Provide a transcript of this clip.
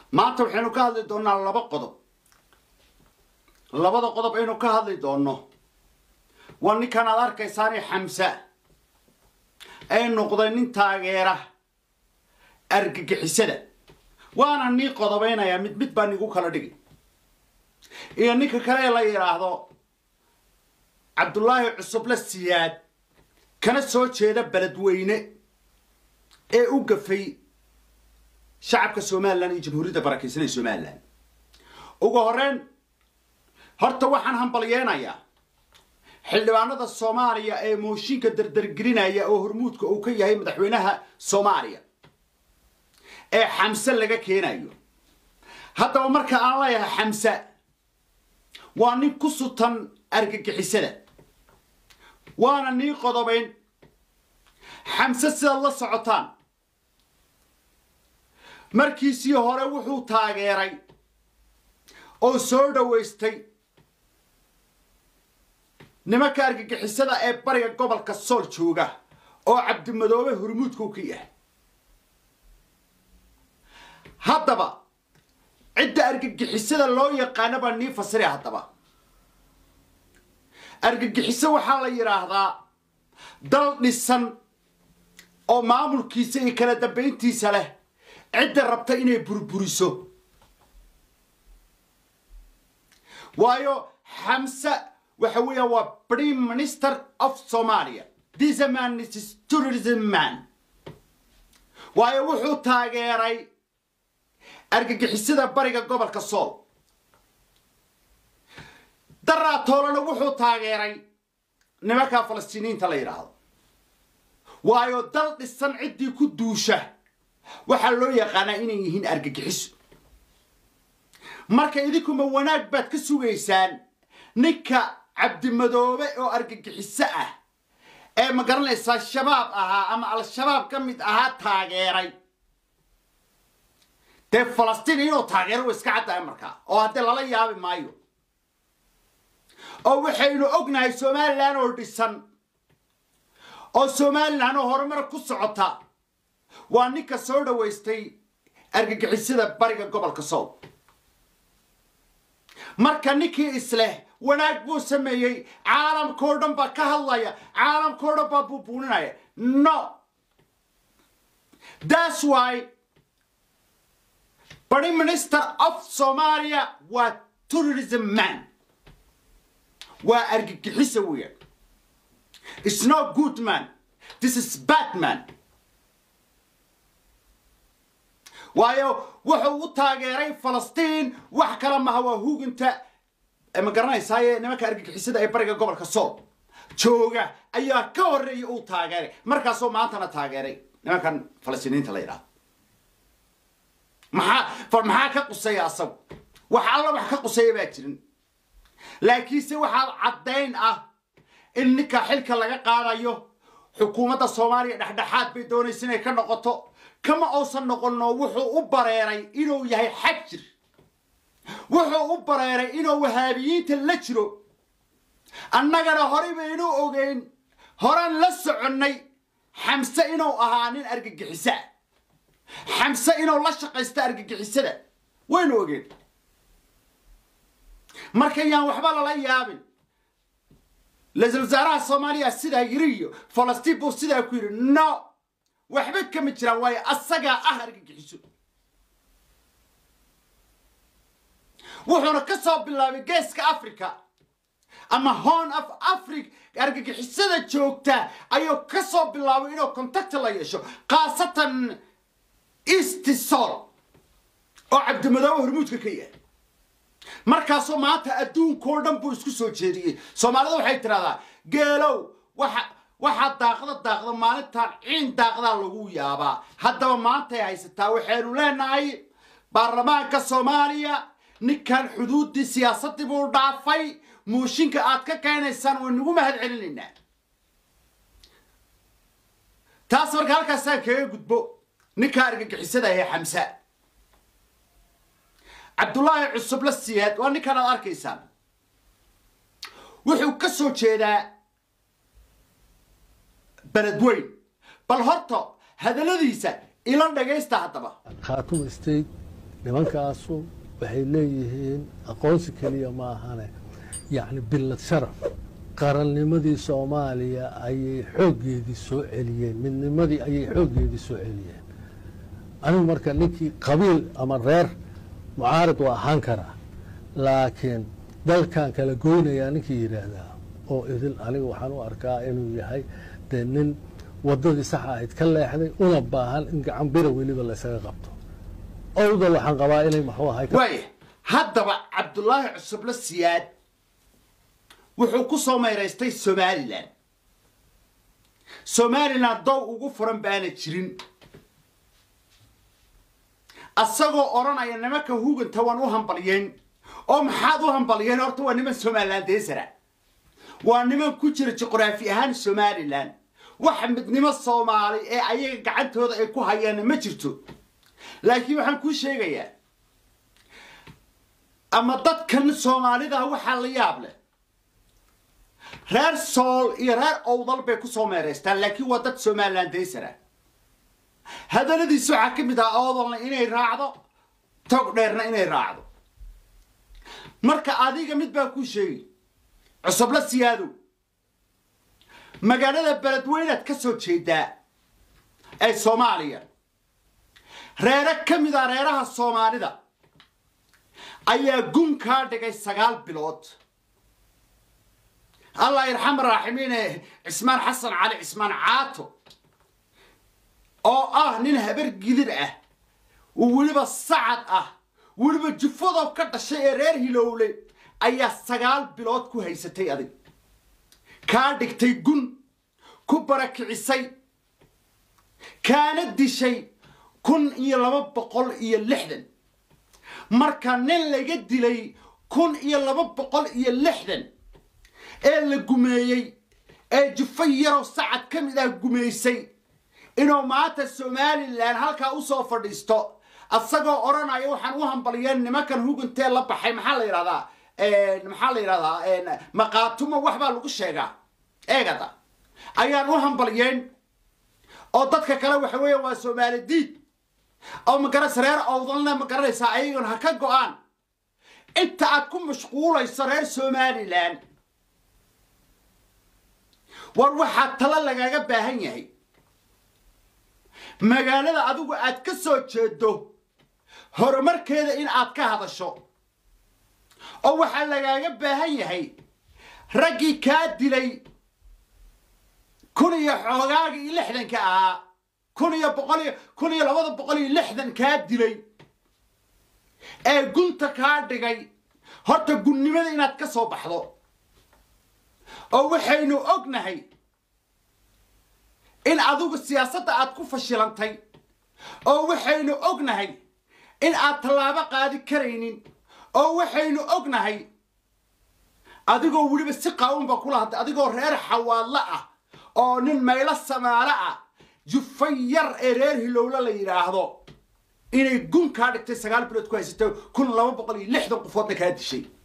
maanta waxaynu ka hadli doonaa laba qodob labada qodob aynu ka hadli doonno waa ninkan aad arkaysaani xamsa ay noqday nin taageera argagixisada waana nii qodobeynayaa mid mid baa nigu kala dhigi iyo ninka kale ee la yidhaahdo cabdullaahi cusuble siyaad kana soo jeeda beledweyne ee u gafay shacabka somalilan iyo jamhuuriyadda barakaysan ee somalilan ugu horreyn horta waxaan hambalyeenayaa xildhibaanada soomaaliya ee mooshinka dardargelinaya oo hormuudka uu ka yahay madaxweynaha soomaaliya ee xamse laga keenayo haddaba marka aan leeyahay xamse waa nin ku sutan argagixisada waana nii qodobayn xamse sidaad la socotaan markiisii hore wuxuu taageeray oo soo dhowaystay nimanka argagixisada ee bariga gobolka sool jooga oo cabdimadoobe hormuudka u ka yahay haddaba cidda argagixisada loo yaqaana baa nii fasira haddaba argagixiso waxaa la yidhaahdaa dal dhisan oo maamulkiisa iyo kala dambayntiisa leh cidda rabta inay burburiso waayo xamse waxa weeyaan waa prime minister of somalia this man is tourism man waayo wuxuu taageeray argagixisada bariga gobolka sool daraatoolana wuxuu taageeray nimankaa falastiiniyiinta la yidhaahdo waayo dal dhisan ciddii ku duusha waxaa loo yaqaanaa inay yihiin argagixiso marka idinkuma wanaag baad ka sugaysaan ninka cabdimadoobe oo argagixiso ah ee ma garanaysaa shabaab ahaa ama al-shabaab ka mid ahaa taageeray dee falastiin inuu taageero wa iska caddahay markaa oo haddee lala yaabi maayo oo waxaynu ognahay somalilan oo dhisan oo somalilan oo horumar ku socota waa ninka soo dhowaystay argagixisada bariga gobolka sool marka ninkii isleh wanaag buu sameeyey caalamkao dhan baa ka hadlaya caalamkao dhan baa buubuuninaya no thats why prime minister of somalia waa tourism man waa argagixisa weeyaan it's no good man this is bad man waayo wuxuu u taageeray falastiin wax kale maha waa huginta ma garanaysaaye nimanka argagixisada ee bariga gobolka sool jooga ayaa ka horreeyay uu taageeray markaasoo maantana taageeray nimankan falastiiniinta la yidhahdo maxaa maxaa ka quseeya asagu wax alla wax ka quseeya baa jirin laakiinse waxaa caddayn ah in ninka xilka laga qaadayo xukuumadda soomaaliya dhexdhexaad bay doonaysa inay ka noqoto kama uusan noqonno wuxuu u bareeray inuu yahay xajir wuxuu u bareeray inuu wahaabiyiinta la jiro annagana horey baynu ogeyn horan la soconnay xamse inuu ahaa nin argagixisa xamse inuu la shaqaysta argagixisada waynu ogeen marka yaan waxba lala yaabin ra-iisul wasaaraha soomaaliya sidaa yiri iyo falastiin buu sidaa ku yidhi no waxba kama jiraan waayo asagaa ah argagixiso wuxuuna ka soo bilaabay geeska africa ama horn of africa argagixisada joogta ayuu ka soo bilaabay inuu contacta la yeesho khaasatan east sol oo cabdimadoobe hormuudka ka yahay markaasoo maanta adduunkao dhan buu isku soo jeediyey soomaalida waxay tidhahdaa geelow waxa waxaa daaqda daaqda maalintaan ciin daaqdaa lagu yaabaa haddaba maantay haysataa waxaynu leenahay baarlamaanka soomaaliya ninkan xuduuddii siyaasaddii buu dhaafay muushinka aad ka keenaysaan waynugu mahad celinaynaa taas marka halkaasaan kaga gudbo ninkaa argagixisada ee xamsa cabdullaahi cusuble siyaad waa ninkan aad arkaysaan wuxuu ka soo jeedaa beledweyn bal horta hadalladiisa ila dhagaysta haddaba khaatuma state nimankaasu waxay leeyihiin aqoonsi keliya ma ahane yacni billad sharaf qarannimadii soomaaliya ayay xooggeedii soo celiyeen midnimadii ayay xooggeedii soo celiyeen anigu marka ninkii qabiil ama reer mucaarid waa ahaan karaa laakiin dalkan kala goynayaa ninkii yidhaahdaa oo idin aniga waxaan u arkaa inuu yahay dee nin waddadii saxa ahayd ka leexday una baahan in gacan bira weliba laysaga qabto owdal waxaan qabaa inay maxuu ahay waaya haddaba cabdulaahi cusuble siyaad wuxuu ku soo mayraystay somalilan somalilan dow ugu furan baana jirin asagoo odhanaya nimanka huganta waan u hambalyeyn oo maxaad u hambalyeyn horta waa niman somalilan deesara waa niman ku jira juqraafi ahaan somalilan waxa midnimo soomaali ee ayaga gacantooda ay ku hayaanna ma jirto laakiin waxaan kuu sheegayaa ama dadkan soomaalida waxaa la yaab leh reer sool iyo reer owdal bay ku soo meeraystaan laakiin waa dad somalilan daysara hadalladiisa waxaa ka mid ah oodalna inay raacdo tog dheerna inay raacdo marka adiga mid baa kuu sheegi cusubla siyaadow magaalada beledweynaad ka soo jeedaa ee soomaaliya reere ka mid a reeraha soomaalida ayaa gun kaa dhigay sagaal bilood allah irxam raaximiine cismaan xasan cali cismaan caato oo ah nin habar gidir ah weliba sacad ah weliba jufadoo ka dhashay ee reer hilowle ayaa sagaal bilood ku haysatay adig kaa dhigtay gun ku barakicisay kaana dishay kun iyo laba boqol iyo lixdan marka nin laga dilay kun iyo laba boqol iyo lixdan ee la gumeeyey ee jufo yaroo sacad ka mid ah gumaysay inuu maanta somalilan halkaa usoo fadhiisto asagoo odhanaya waxaan u hambaliyeen nimankan hugantee la baxay maxaa la yidhahdaa maxaa la yidhahdaa maqaatumo waxbaa lagu sheegaa eegada ayaan u hambaliyeen oo dadka kale waxa weeya waa soomaali diid oo magaras reer owdalna ma garanaysaa ayagon ha ka go-aan inta aad ku mashquulayso reer somalilan war waxaa talo lagaga baahan yahay magaalada adigu aad ka soo jeedo horumarkeeda in aad ka hadasho oo waxaa lagaaga baahan yahay raggii kaa dilay kun iyo xoogaaga iyo lixdanka ahaa kun iyo boqol iyo kun iyo labada boqol iyo lixdan kaa dilay ee gunta kaa dhigay horta gunnimada inaad ka soo baxdo oo waxaynu ognahay in adigu siyaasadda aad ku fashilantay oo waxaynu ognahay in aad tallaabo qaadi karaynin oo waxaynu ognahay adigoo weliba si qaawanba kula hadlay adigoo reer xawaadlo ah oo nin maylo samaalo ah jufa yar ee reer hilowlo la yidhaahdo inay gun kaa dhigtay sagaal bilood ku haysato kun laba boqol iyo lixdan qofoodna kaa dishay